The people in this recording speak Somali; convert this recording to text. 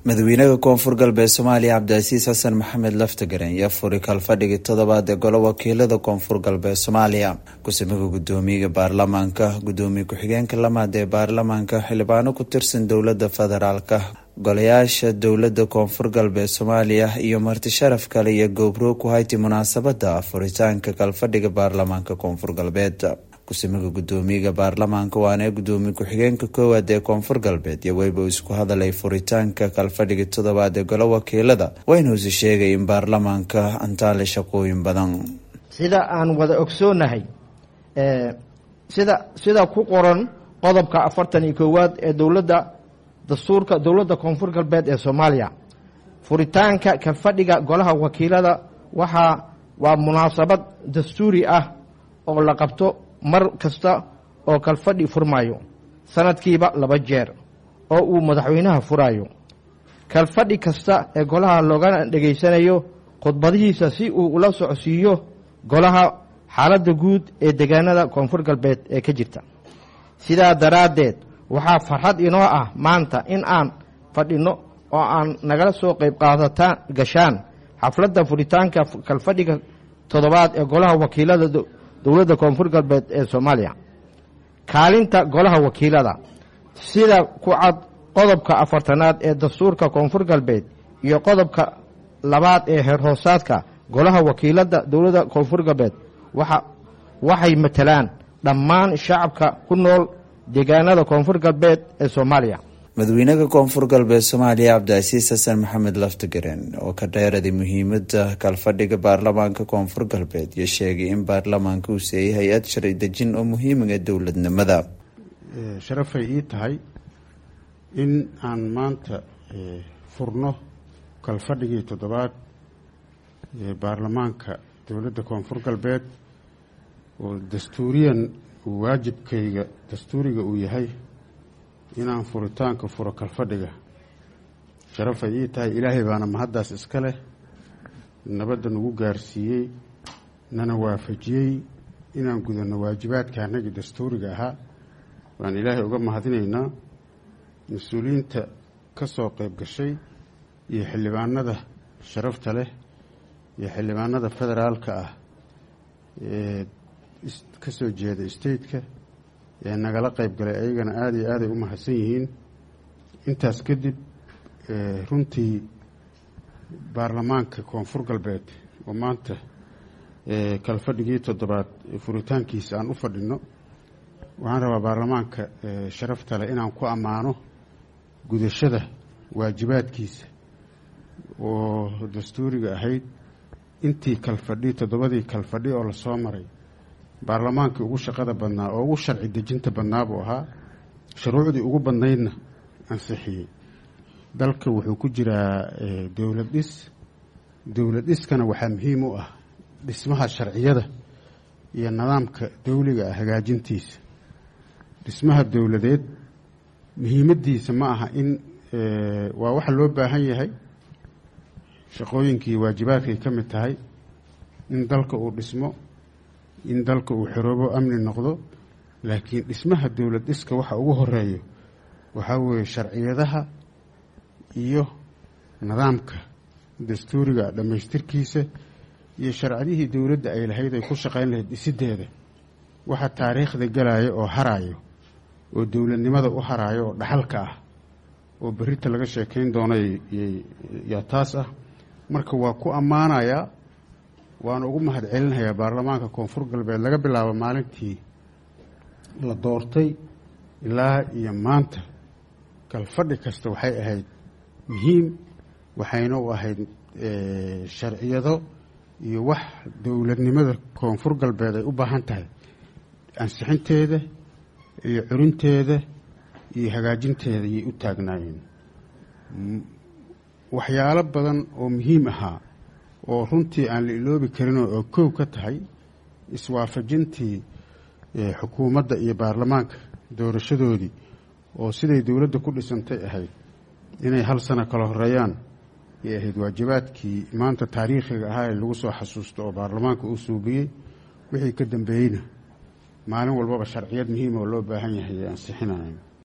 madaxweynaha koonfur galbeed soomaaliya cabdicasiis xasan maxamed laftagaren yaa furi kalfadhigii toddobaad ee golo wakiilada koonfur galbeed soomaaliya ku-simiga gudoomiyaga baarlamaanka gudoomiye ku-xigeenka lamaad ee baarlamaanka xildhibaano ku tirsan dowlada federaalka golayaasha dowlada koonfur galbeed soomaaliya iyo marti sharaf kale iyo gowbroog ku hayti munaasabada furitaanka kalfadhiga baarlamaanka koonfur galbeed ku-simiga gudoomiyaga baarlamaanka waana gudoomiye ku-xigeenka koowaad ee koonfur galbeed iyo weyba isku hadalay furitaanka kalfadhiga toddobaad ee golo wakiilada waynuusi sheegay in baarlamaanka antaale shaqooyin badan sida aan wada ogsoonahay sida sida ku qoran qodobka afartan iyo koowaad ee dowladda dastuurka dowladda koonfur galbeed ee soomaaliya furitaanka kalfadhiga golaha wakiilada waxaa waa munaasabad dastuuri ah oo la qabto mar kasta oo kalfadhi furmayo sanadkiiba laba jeer oo uu madaxweynaha furayo kalfadhi kasta ee golaha loogana dhegaysanayo khudbadihiisa si uu ula socodsiiyo golaha xaaladda guud ee deegaanada koonfur galbeed ee ka jirta sidaa daraaddeed waxaa farxad inoo ah maanta in aan fadhino oo aan nagala soo qayb qaadataan gashaan xafladda furitaanka kalfadhiga toddobaad ee golaha wakiilada dowladda koonfur galbeed ee soomaaliya kaalinta golaha wakiilada sida ku cad qodobka afartanaad ee dastuurka koonfur galbeed iyo qodobka labaad ee heerhoosaadka golaha wakiilada dowladda koonfur galbeed waxay matalaan dhammaan shacabka ku nool deegaanada koonfur galbeed ee soomaaliya madaxweynaha koonfur galbeed soomaaliya cabdicasiis xasan maxamed laftagaren oo ka dheeraday muhiimada kalfadhiga baarlamaanka koonfur galbeed iyo sheegay in baarlamaanka uu seeyay hay-ad sharci dejin oo muhiimaga dowladnimada sharafay ii tahay in aan maanta furno kalfadhigii toddobaad ee baarlamaanka dowladda koonfur galbeed oo dastuuriyan waajibkayga dastuuriga uu yahay inaan furitaanka furo kalfadhiga sharafay ii tahay ilaahay baana mahaddaas iska leh nabadda nagu gaarsiiyey nana waafajiyey inaan gudanno waajibaadka annagii dastuuriga ahaa waan ilaahay uga mahadinaynaa mas-uuliyiinta ka soo qayb gashay iyo xildhibaanada sharafta leh iyo xildhibaanada federaalka ah ee ka soo jeeda stateka ee nagala qayb galay ayagana aada iyo aaday u mahadsan yihiin intaas kadib runtii baarlamaanka koonfur galbeed oo maanta kalfadhigii toddobaad furitaankiisa aan u fadhino waxaan rabaa baarlamaanka sharafta leh inaan ku ammaano gudashada waajibaadkiisa oo dastuuriga ahayd intii kalfadhi toddobadii kalfadhi oo lasoo maray baarlamaankii ugu shaqada badnaa oo ugu sharci dejinta badnaa buu ahaa shuruucdii ugu badnaydna ansixiyey dalka wuxuu ku jiraa dowlad dhis dowlad dhiskana waxaa muhiim u ah dhismaha sharciyada iyo nidaamka dowliga ah hagaajintiisa dhismaha dowladeed muhiimadiisa ma aha in waa waxa loo baahan yahay shaqooyinkii waajibaadkay ka mid tahay in dalka uu dhismo in dalka uu xoroobo amni noqdo laakiin dhismaha dowlad dhiska waxa ugu horeeyo waxaa weeye sharciyadaha iyo nidaamka dastuuriga dhammaystirkiisa iyo sharciyihii dowladda ay lahayd ay ku shaqayn lahayd dhisideeda waxa taariikhda galaya oo harayo oo dowladnimada u harayo oo dhaxalka ah oo berita laga sheekayn doono yaa taas ah marka waa ku ammaanayaa waana ugu mahad celinayaa baarlamaanka koonfur galbeed laga bilaabo maalintii la doortay ilaa iyo maanta kalfadhi kasta waxay ahayd muhiim waxayna u ahayd sharciyado iyo wax dowladnimada koonfur galbeed ay u baahan tahay ansixinteeda iyo curinteeda iyo hagaajinteeda ayay u taagnaayeen waxyaalo badan oo muhiim ahaa oo runtii aan la iloobi karinoo oo kow ka tahay iswaafajintii xukuumadda iyo baarlamaanka doorashadoodii oo siday dowladda ku dhisantay ahayd inay hal sano kala horeeyaan ay ahayd waajibaadkii maanta taariikhiga ahaa ee lagu soo xasuusto oo baarlamaanka uu suubiyey wixii ka dambeeyeyna maalin walbaba sharciyad muhiim oo loo baahan yahay ay ansixinayaan